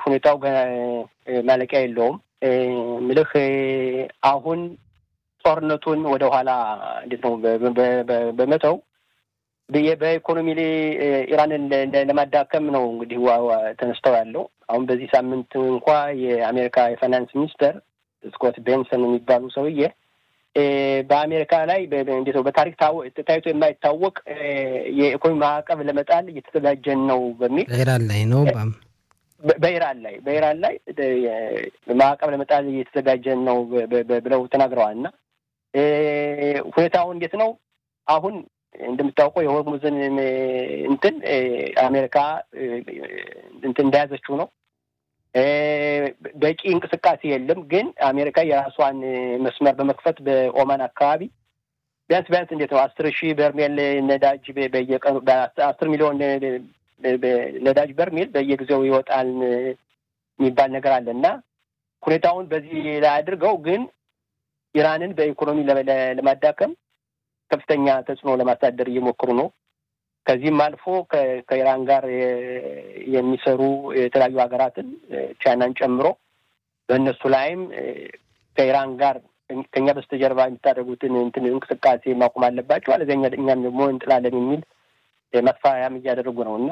ሁኔታው ማለቂያ የለውም። ምልህ አሁን ጦርነቱን ወደኋላ እንዴት ነው በመተው በኢኮኖሚ ላይ ኢራንን ለማዳከም ነው እንግዲህ ተነስተው ያለው። አሁን በዚህ ሳምንት እንኳ የአሜሪካ የፋይናንስ ሚኒስተር ስኮት ቤንሰን የሚባሉ ሰውዬ በአሜሪካ ላይ እንዴት ነው በታሪክ ታይቶ የማይታወቅ የኢኮኖሚ ማዕቀብ ለመጣል እየተዘጋጀን ነው በሚል ኢራን ላይ ነው በኢራን ላይ በኢራን ላይ ማዕቀብ ለመጣል እየተዘጋጀን ነው ብለው ተናግረዋል። እና ሁኔታው እንዴት ነው አሁን እንደምታውቀው የሆርሙዝን እንትን አሜሪካ እንትን እንደያዘችው ነው። በቂ እንቅስቃሴ የለም። ግን አሜሪካ የራሷን መስመር በመክፈት በኦማን አካባቢ ቢያንስ ቢያንስ እንዴት ነው አስር ሺህ በርሜል ነዳጅ በየቀኑ በአስር ሚሊዮን ነዳጅ በርሜል በየጊዜው ይወጣል የሚባል ነገር አለ እና ሁኔታውን በዚህ ላይ አድርገው ግን ኢራንን በኢኮኖሚ ለማዳከም ከፍተኛ ተጽዕኖ ለማሳደር እየሞከሩ ነው። ከዚህም አልፎ ከኢራን ጋር የሚሰሩ የተለያዩ ሀገራትን ቻይናን ጨምሮ በእነሱ ላይም ከኢራን ጋር ከኛ በስተጀርባ የምታደርጉትን እንትን እንቅስቃሴ ማቆም አለባቸው፣ አለዚያ እኛም ደግሞ እንጥላለን የሚል ማስፈራሪያም እያደረጉ ነው እና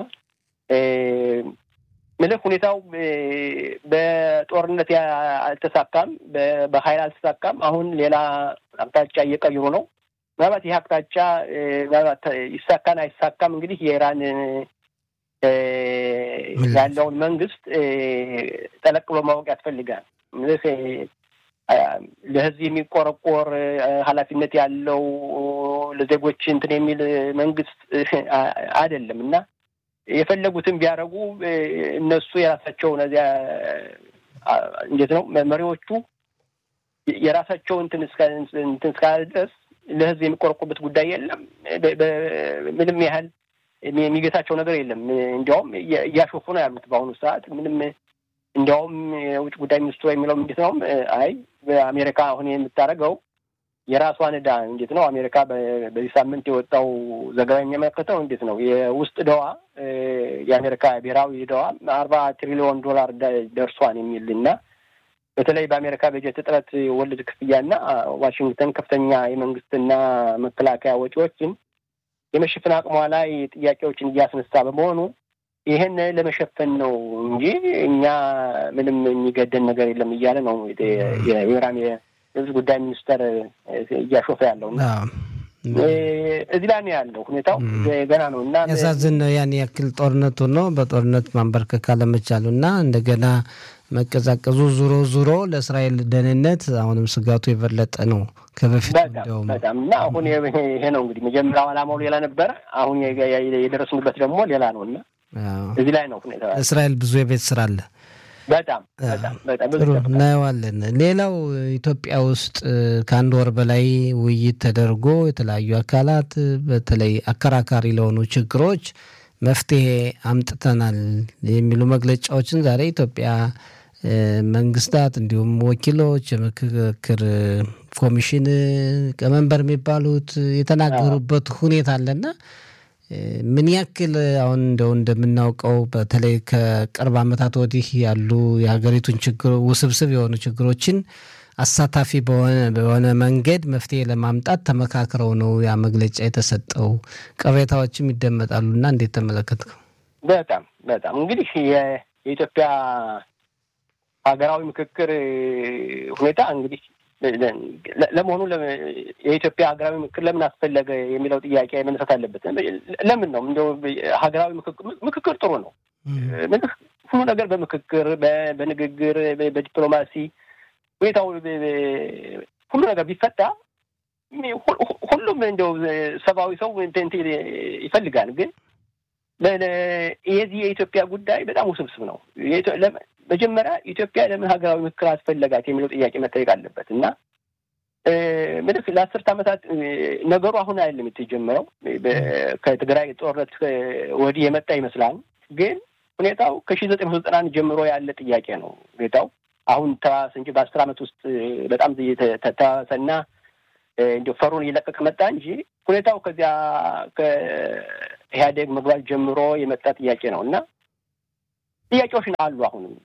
ምልህ ሁኔታው በጦርነት አልተሳካም፣ በሀይል አልተሳካም። አሁን ሌላ አቅጣጫ እየቀይሩ ነው። ምናልባት ይህ አቅጣጫ ምናልባት ይሳካን አይሳካም እንግዲህ የኢራን ያለውን መንግስት ጠለቅ ብሎ ማወቅ ያስፈልጋል። ለህዝብ የሚቆረቆር ኃላፊነት ያለው ለዜጎች እንትን የሚል መንግስት አይደለም እና የፈለጉትን ቢያደርጉ እነሱ የራሳቸው እነዚያ እንዴት ነው መሪዎቹ የራሳቸው እንትን እስካለ ድረስ ለህዝብ የሚቆረቁበት ጉዳይ የለም። ምንም ያህል የሚገታቸው ነገር የለም። እንዲያውም እያሾፉ ነው ያሉት በአሁኑ ሰዓት ምንም እንዲያውም የውጭ ጉዳይ ሚኒስትሩ የሚለው እንዴት ነው አይ በአሜሪካ አሁን የምታደርገው የራሷን ዕዳ እንዴት ነው አሜሪካ በዚህ ሳምንት የወጣው ዘገባ የሚያመለክተው እንዴት ነው የውስጥ ዕዳዋ የአሜሪካ ብሔራዊ ዕዳዋ አርባ ትሪሊዮን ዶላር ደርሷን የሚል እና በተለይ በአሜሪካ በጀት እጥረት ወለድ ክፍያና ዋሽንግተን ከፍተኛ የመንግስትና መከላከያ ወጪዎችን የመሸፈን አቅሟ ላይ ጥያቄዎችን እያስነሳ በመሆኑ ይህን ለመሸፈን ነው እንጂ እኛ ምንም የሚገደን ነገር የለም እያለ ነው የኢራን የህዝብ ጉዳይ ሚኒስተር እያሾፈ ያለው እና እዚህ ላይ ነው ያለው ሁኔታው ገና ነው እና ያሳዝን ነው ያን ያክል ጦርነቱ ነው በጦርነት ማንበርከክ አለመቻሉ እና እንደገና መቀዛቀዙ ዙሮ ዙሮ ለእስራኤል ደህንነት አሁንም ስጋቱ የበለጠ ነው ከበፊት በጣም በጣም እና አሁን ይሄ ነው እንግዲህ መጀመሪያው ዓላማው ሌላ ነበረ። አሁን የደረስንበት ደግሞ ሌላ ነው እና እዚህ ላይ ነው ሁኔታ እስራኤል ብዙ የቤት ስራ አለ። በጣም በጣም በጣም ጥሩ እናየዋለን። ሌላው ኢትዮጵያ ውስጥ ከአንድ ወር በላይ ውይይት ተደርጎ የተለያዩ አካላት በተለይ አከራካሪ ለሆኑ ችግሮች መፍትሄ አምጥተናል የሚሉ መግለጫዎችን ዛሬ ኢትዮጵያ መንግስታት እንዲሁም ወኪሎች የምክክር ኮሚሽን ቀመንበር የሚባሉት የተናገሩበት ሁኔታ አለና ምን ያክል አሁን እንደው እንደምናውቀው በተለይ ከቅርብ ዓመታት ወዲህ ያሉ የሀገሪቱን ችግር ውስብስብ የሆኑ ችግሮችን አሳታፊ በሆነ መንገድ መፍትሄ ለማምጣት ተመካክረው ነው ያ መግለጫ የተሰጠው። ቅሬታዎችም ይደመጣሉ እና እንዴት ተመለከትከው? በጣም በጣም እንግዲህ የኢትዮጵያ ሀገራዊ ምክክር ሁኔታ እንግዲህ ለመሆኑ የኢትዮጵያ ሀገራዊ ምክክር ለምን አስፈለገ የሚለው ጥያቄ መነሳት አለበት። ለምን ነው እንደው ሀገራዊ ምክክር ጥሩ ነው። ሁሉ ነገር በምክክር በንግግር በዲፕሎማሲ ሁኔታው ሁሉ ነገር ቢፈታ ሁሉም እንደው ሰብአዊ ሰው ይፈልጋል። ግን የዚህ የኢትዮጵያ ጉዳይ በጣም ውስብስብ ነው። መጀመሪያ ኢትዮጵያ ለምን ሀገራዊ ምክክር አስፈለጋት የሚለው ጥያቄ መጠየቅ አለበት እና ምልክ ለአስርት ዓመታት ነገሩ አሁን አይደለም የተጀመረው ከትግራይ ጦርነት ወዲህ የመጣ ይመስላል። ግን ሁኔታው ከሺህ ዘጠኝ መቶ ዘጠና ጀምሮ ያለ ጥያቄ ነው። ሁኔታው አሁን ተባባሰ እንጂ በአስር ዓመት ውስጥ በጣም ተባባሰና እንዲ ፈሩን እየለቀቀ መጣ እንጂ ሁኔታው ከዚያ ከኢህአዴግ መግባት ጀምሮ የመጣ ጥያቄ ነው እና ጥያቄዎች አሉ። አሁንም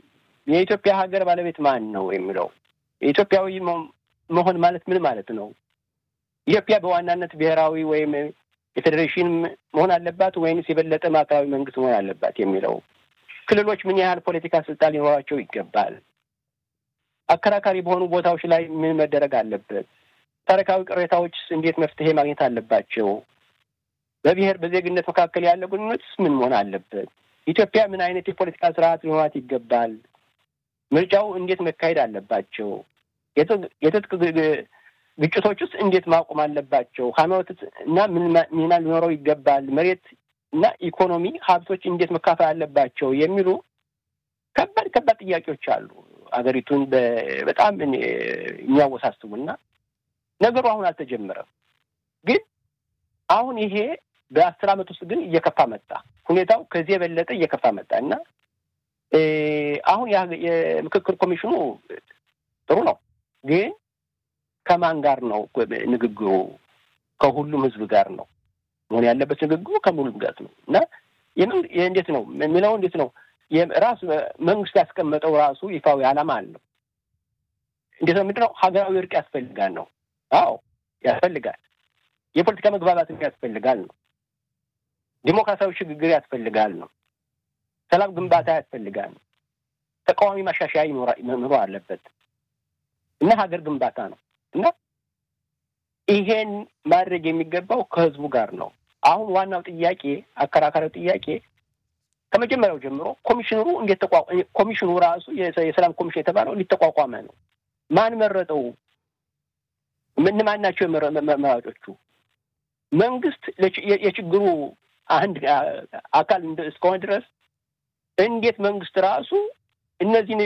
የኢትዮጵያ ሀገር ባለቤት ማን ነው የሚለው የኢትዮጵያዊ መሆን ማለት ምን ማለት ነው? ኢትዮጵያ በዋናነት ብሔራዊ ወይም የፌዴሬሽን መሆን አለባት ወይንስ የበለጠ ማዕከላዊ መንግስት መሆን አለባት የሚለው ክልሎች ምን ያህል ፖለቲካ ስልጣን ሊኖራቸው ይገባል? አከራካሪ በሆኑ ቦታዎች ላይ ምን መደረግ አለበት? ታሪካዊ ቅሬታዎች እንዴት መፍትሄ ማግኘት አለባቸው? በብሔር በዜግነት መካከል ያለ ግንኙነትስ ምን መሆን አለበት? ኢትዮጵያ ምን አይነት የፖለቲካ ስርዓት ሊኖራት ይገባል? ምርጫው እንዴት መካሄድ አለባቸው? የትጥቅ ግጭቶች ውስጥ እንዴት ማቆም አለባቸው? ሃይማኖት እና ምን ሚና ሊኖረው ይገባል? መሬት እና ኢኮኖሚ ሀብቶች እንዴት መካፈል አለባቸው? የሚሉ ከባድ ከባድ ጥያቄዎች አሉ አገሪቱን በጣም የሚያወሳስቡና ነገሩ አሁን አልተጀመረም። ግን አሁን ይሄ በአስር ዓመት ውስጥ ግን እየከፋ መጣ። ሁኔታው ከዚህ የበለጠ እየከፋ መጣ እና አሁን የምክክር ኮሚሽኑ ጥሩ ነው፣ ግን ከማን ጋር ነው ንግግሩ? ከሁሉም ህዝብ ጋር ነው መሆን ያለበት ንግግሩ ከሁሉም ጋር ነው እና እንዴት ነው የሚለው እንዴት ነው ራሱ መንግስት ያስቀመጠው ራሱ ይፋዊ ዓላማ አለው። እንዴት ነው ምንድን ነው ሀገራዊ እርቅ ያስፈልጋል ነው። አዎ ያስፈልጋል። የፖለቲካ መግባባትም ያስፈልጋል ነው። ዲሞክራሲያዊ ሽግግር ያስፈልጋል ነው። ሰላም ግንባታ ያስፈልጋል ነው። ተቃዋሚ ማሻሻያ መኖር አለበት እና ሀገር ግንባታ ነው እና ይሄን ማድረግ የሚገባው ከህዝቡ ጋር ነው። አሁን ዋናው ጥያቄ አከራካሪው ጥያቄ ከመጀመሪያው ጀምሮ ኮሚሽነሩ እንዴት ተቋቋ ኮሚሽኑ ራሱ የሰላም ኮሚሽን የተባለው ሊተቋቋመ ነው። ማን መረጠው? እነማን ናቸው መራጮቹ? መንግስት የችግሩ አንድ አካል እስከሆነ ድረስ እንዴት መንግስት ራሱ እነዚህን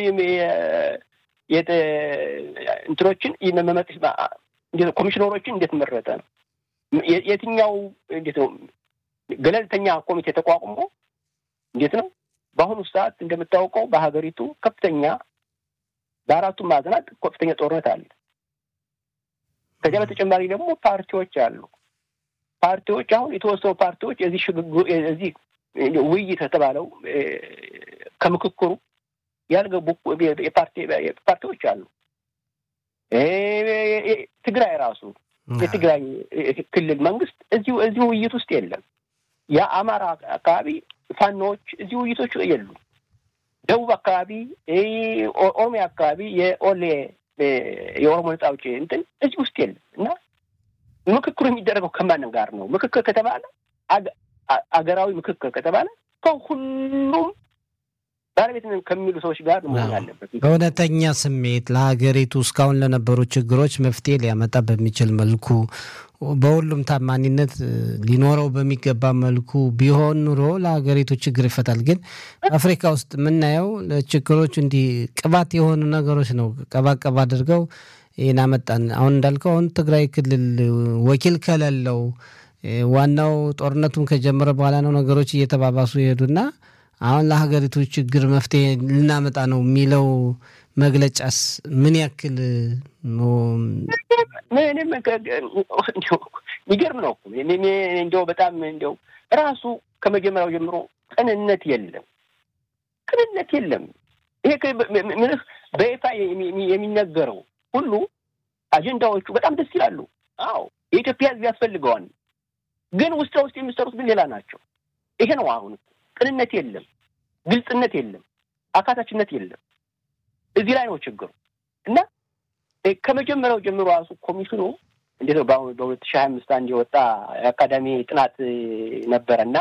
እንትኖችን መመጥ ኮሚሽነሮችን እንዴት መረጠ ነው? የትኛው እንዴት ነው ገለልተኛ ኮሚቴ ተቋቁሞ እንዴት ነው? በአሁኑ ሰዓት እንደምታውቀው በሀገሪቱ ከፍተኛ በአራቱም ማዕዘናት ከፍተኛ ጦርነት አለ። ከዚያ በተጨማሪ ደግሞ ፓርቲዎች አሉ። ፓርቲዎች አሁን የተወሰኑ ፓርቲዎች የዚህ ሽግግሩ የዚህ ውይይት የተባለው ከምክክሩ ያልገቡ ፓርቲዎች አሉ። ትግራይ ራሱ የትግራይ ክልል መንግስት እዚሁ እዚሁ ውይይት ውስጥ የለም። የአማራ አካባቢ ፋኖዎች እዚህ ውይይቶች የሉም። ደቡብ አካባቢ፣ ኦሮሚያ አካባቢ የኦሌ የኦሮሞ ነጻ አውጪ እንትን እዚህ ውስጥ የለም እና ምክክሩ የሚደረገው ከማንም ጋር ነው? ምክክር ከተባለ አገራዊ ምክክር ከተባለ ከሁሉም ባለቤት ከሚሉ ሰዎች ጋር መሆን አለበት። በእውነተኛ ስሜት ለሀገሪቱ እስካሁን ለነበሩ ችግሮች መፍትሄ ሊያመጣ በሚችል መልኩ በሁሉም ታማኒነት ሊኖረው በሚገባ መልኩ ቢሆን ኑሮ ለሀገሪቱ ችግር ይፈታል። ግን አፍሪካ ውስጥ የምናየው ለችግሮች እንዲህ ቅባት የሆኑ ነገሮች ነው። ቀባ ቀባ አድርገው ይህን አመጣን። አሁን እንዳልከው አሁን ትግራይ ክልል ወኪል ከሌለው ዋናው ጦርነቱን ከጀመረ በኋላ ነው ነገሮች እየተባባሱ ይሄዱና አሁን ለሀገሪቱ ችግር መፍትሄ ልናመጣ ነው የሚለው መግለጫስ ምን ያክል የሚገርም ነው። እንዲያው በጣም እንዲያው ራሱ ከመጀመሪያው ጀምሮ ቅንነት የለም፣ ቅንነት የለም። ይሄ ምልህ በይፋ የሚነገረው ሁሉ አጀንዳዎቹ በጣም ደስ ይላሉ። አዎ የኢትዮጵያ ሕዝብ ያስፈልገዋል። ግን ውስጥ ለውስጥ የሚሰሩት ግን ሌላ ናቸው። ይሄ ነው አሁን ቅንነት የለም፣ ግልጽነት የለም፣ አካታችነት የለም። እዚህ ላይ ነው ችግሩ እና ከመጀመሪያው ጀምሮ ራሱ ኮሚሽኑ እንዴት ነው በአሁኑ በሁለት ሺህ ሀያ አምስት አንድ የወጣ የአካዳሚ ጥናት ነበረና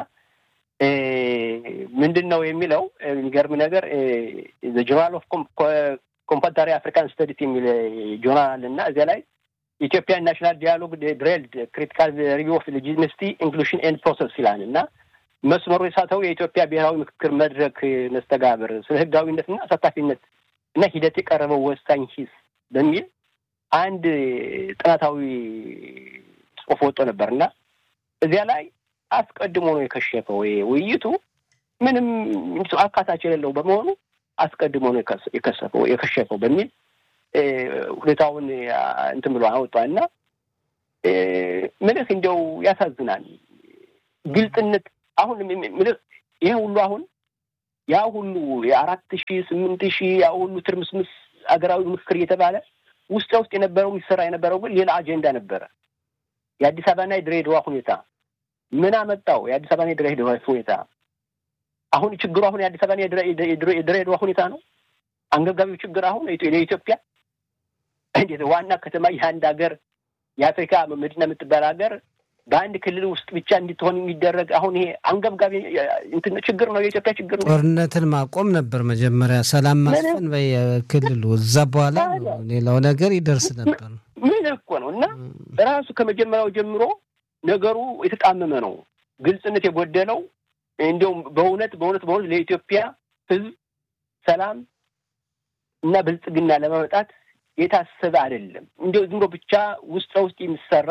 ምንድን ነው የሚለው የሚገርም ነገር ጆርናል ኦፍ ኮምፓራሪ አፍሪካን ስተዲስ የሚል ጆርናል እና እዚያ ላይ ኢትዮጵያ ናሽናል ዲያሎግ ድሬልድ ክሪቲካል ሪቪው ኦፍ ሌጂቲመሲ ኢንክሉሽን ኤንድ ፕሮሰስ ይላል እና መስመሩ የሳተው የኢትዮጵያ ብሔራዊ ምክክር መድረክ መስተጋብር ስለ ህጋዊነትና አሳታፊነት እና ሂደት የቀረበው ወሳኝ ሂስ በሚል አንድ ጥናታዊ ጽሑፍ ወጥቶ ነበር እና እዚያ ላይ አስቀድሞ ነው የከሸፈው። ውይይቱ ምንም አካታች የሌለው በመሆኑ አስቀድሞ ነው የከሰፈው የከሸፈው በሚል ሁኔታውን እንትን ብሎ አወጣ እና ምልህ እንዲያው ያሳዝናል። ግልጽነት አሁን ምልህ ይሄ ሁሉ አሁን ያ ሁሉ የአራት ሺህ ስምንት ሺህ ያ ሁሉ ትርምስምስ አገራዊ ምክክር እየተባለ ውስጥ ለውስጥ የነበረው የሚሰራ የነበረው ግን ሌላ አጀንዳ ነበረ። የአዲስ አበባና የድሬዳዋ ሁኔታ ምን አመጣው? የአዲስ አበባና የድሬዳዋ ሁኔታ አሁን ችግሩ አሁን የአዲስ አበባና የድሬዳዋ ሁኔታ ነው። አንገብጋቢው ችግር አሁን የኢትዮጵያ እንዴት ዋና ከተማ የአንድ ሀገር የአፍሪካ መዲና የምትባል ሀገር በአንድ ክልል ውስጥ ብቻ እንድትሆን የሚደረግ አሁን ይሄ አንገብጋቢ ችግር ነው። የኢትዮጵያ ችግር ነው። ጦርነትን ማቆም ነበር መጀመሪያ፣ ሰላም ማስፈን በክልሉ እዛ በኋላ ሌላው ነገር ይደርስ ነበር። ምን እኮ ነው እና ራሱ ከመጀመሪያው ጀምሮ ነገሩ የተጣመመ ነው፣ ግልጽነት የጎደለው እንዲሁም በእውነት በእውነት በእውነት ለኢትዮጵያ ሕዝብ ሰላም እና ብልጽግና ለማመጣት የታሰበ አይደለም። እንዲሁ ዝም ብሎ ብቻ ውስጥ ለውስጥ የሚሰራ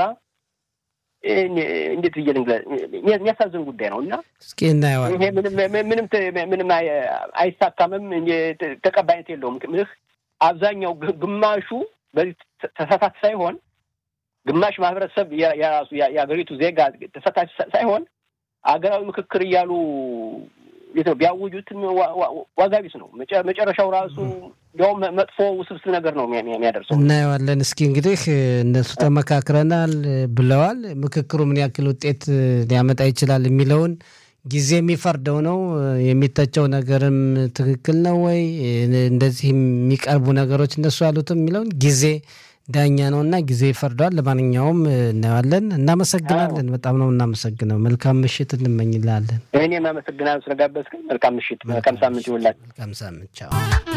እንዴት ብዬ የሚያሳዝን ጉዳይ ነው እና እስኪ እናየዋለን። ይሄ ምንም ምንም አይሳካምም፣ ተቀባይነት የለውም። ምልህ አብዛኛው ግማሹ በዚህ ተሳታፊ ሳይሆን ግማሽ ማህበረሰብ የራሱ የሀገሪቱ ዜጋ ተሳታፊ ሳይሆን አገራዊ ምክክር እያሉ የት ነው ቢያውጁትም ዋጋ ቢስ ነው። መጨረሻው ራሱ እንዲያውም መጥፎ ውስብስብ ነገር ነው የሚያደርሰው። እናየዋለን። እስኪ እንግዲህ እነሱ ተመካክረናል ብለዋል። ምክክሩ ምን ያክል ውጤት ሊያመጣ ይችላል የሚለውን ጊዜ የሚፈርደው ነው። የሚተቸው ነገርም ትክክል ነው ወይ እንደዚህ የሚቀርቡ ነገሮች እነሱ ያሉትም የሚለውን ጊዜ ዳኛ ነው እና ጊዜ ይፈርደዋል። ለማንኛውም እናየዋለን። እናመሰግናለን። በጣም ነው እናመሰግነው። መልካም ምሽት እንመኝላለን። እኔም አመሰግናለሁ ስለጋበዝከኝ። መልካም ምሽት፣ መልካም ሳምንት ይውላል። መልካም ሳምንት። ቻው